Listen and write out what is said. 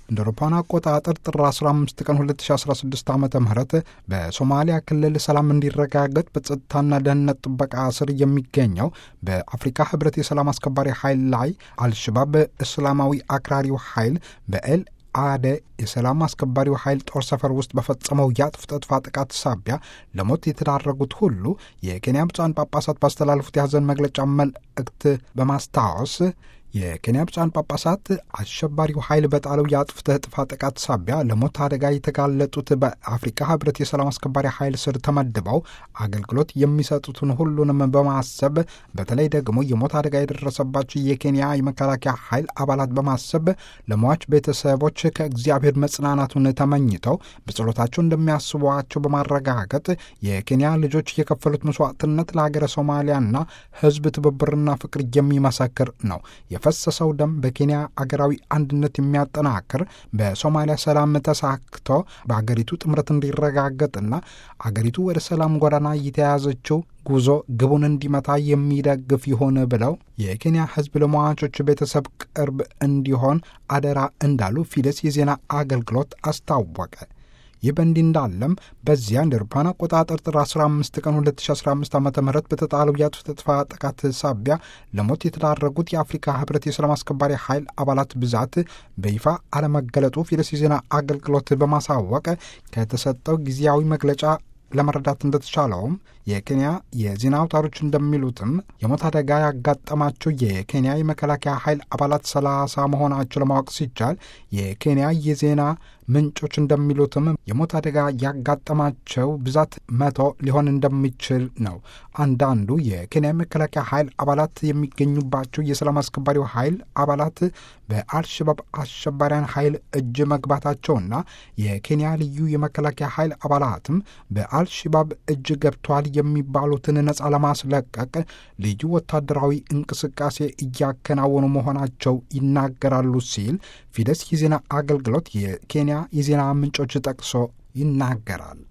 እንደ አውሮፓውያን አቆጣጠር ጥር 15 ቀን 2016 ዓ ም በሶማሊያ ክልል ሰላም እንዲረጋገጥ በጸጥታና ደህንነት ጥበቃ ስር የሚገኘው በአፍሪካ ህብረት የሰላም አስከባሪ ኃይል ላይ አልሸባብ እስላማዊ አክራሪው ኃይል በኤል አደ የሰላም አስከባሪው ኃይል ጦር ሰፈር ውስጥ በፈጸመው የአጥፍቶ ጠፊ ጥቃት ሳቢያ ለሞት የተዳረጉት ሁሉ የኬንያ ብፁዓን ጳጳሳት ባስተላለፉት የሐዘን መግለጫ መልእክት በማስታወስ የኬንያ ብፁዓን ጳጳሳት አሸባሪው ኃይል በጣለው የአጥፍቶ ጠፊ ጥቃት ሳቢያ ለሞት አደጋ የተጋለጡት በአፍሪካ ህብረት የሰላም አስከባሪ ኃይል ስር ተመድበው አገልግሎት የሚሰጡትን ሁሉንም በማሰብ በተለይ ደግሞ የሞት አደጋ የደረሰባቸው የኬንያ የመከላከያ ኃይል አባላት በማሰብ ለሟች ቤተሰቦች ከእግዚአብሔር መጽናናቱን ተመኝተው በጸሎታቸው እንደሚያስቧቸው በማረጋገጥ የኬንያ ልጆች የከፈሉት መስዋዕትነት ለሀገረ ሶማሊያና ህዝብ ትብብርና ፍቅር የሚመሰክር ነው። የፈሰሰው ደም በኬንያ አገራዊ አንድነት የሚያጠናክር በሶማሊያ ሰላም ተሳክቶ በአገሪቱ ጥምረት እንዲረጋገጥና አገሪቱ ወደ ሰላም ጎዳና የተያዘችው ጉዞ ግቡን እንዲመታ የሚደግፍ ይሆን ብለው የኬንያ ህዝብ ለሟቾች ቤተሰብ ቅርብ እንዲሆን አደራ እንዳሉ ፊደስ የዜና አገልግሎት አስታወቀ። ይህ በእንዲህ እንዳለም በዚያ እንደ አውሮፓውያን አቆጣጠር ጥር 15 ቀን 2015 ዓ ም በተጣለው የአጥፍቶ ጠፊ ጥቃት ሳቢያ ለሞት የተዳረጉት የአፍሪካ ህብረት የሰላም አስከባሪ ኃይል አባላት ብዛት በይፋ አለመገለጡ ፊደስ የዜና አገልግሎት በማሳወቅ ከተሰጠው ጊዜያዊ መግለጫ ለመረዳት እንደተቻለውም የኬንያ የዜና አውታሮች እንደሚሉትም የሞት አደጋ ያጋጠማቸው የኬንያ የመከላከያ ኃይል አባላት ሰላሳ መሆናቸው ለማወቅ ሲቻል የኬንያ የዜና ምንጮች እንደሚሉትም የሞት አደጋ ያጋጠማቸው ብዛት መቶ ሊሆን እንደሚችል ነው። አንዳንዱ የኬንያ መከላከያ ኃይል አባላት የሚገኙባቸው የሰላም አስከባሪው ኃይል አባላት በአልሸባብ አሸባሪያን ኃይል እጅ መግባታቸውና የኬንያ ልዩ የመከላከያ ኃይል አባላትም በአልሸባብ እጅ ገብቷል የሚባሉትን ነፃ ለማስለቀቅ ልዩ ወታደራዊ እንቅስቃሴ እያከናወኑ መሆናቸው ይናገራሉ ሲል ፊደስ የዜና አገልግሎት የኬንያ የዜና ምንጮች ጠቅሶ ይናገራል።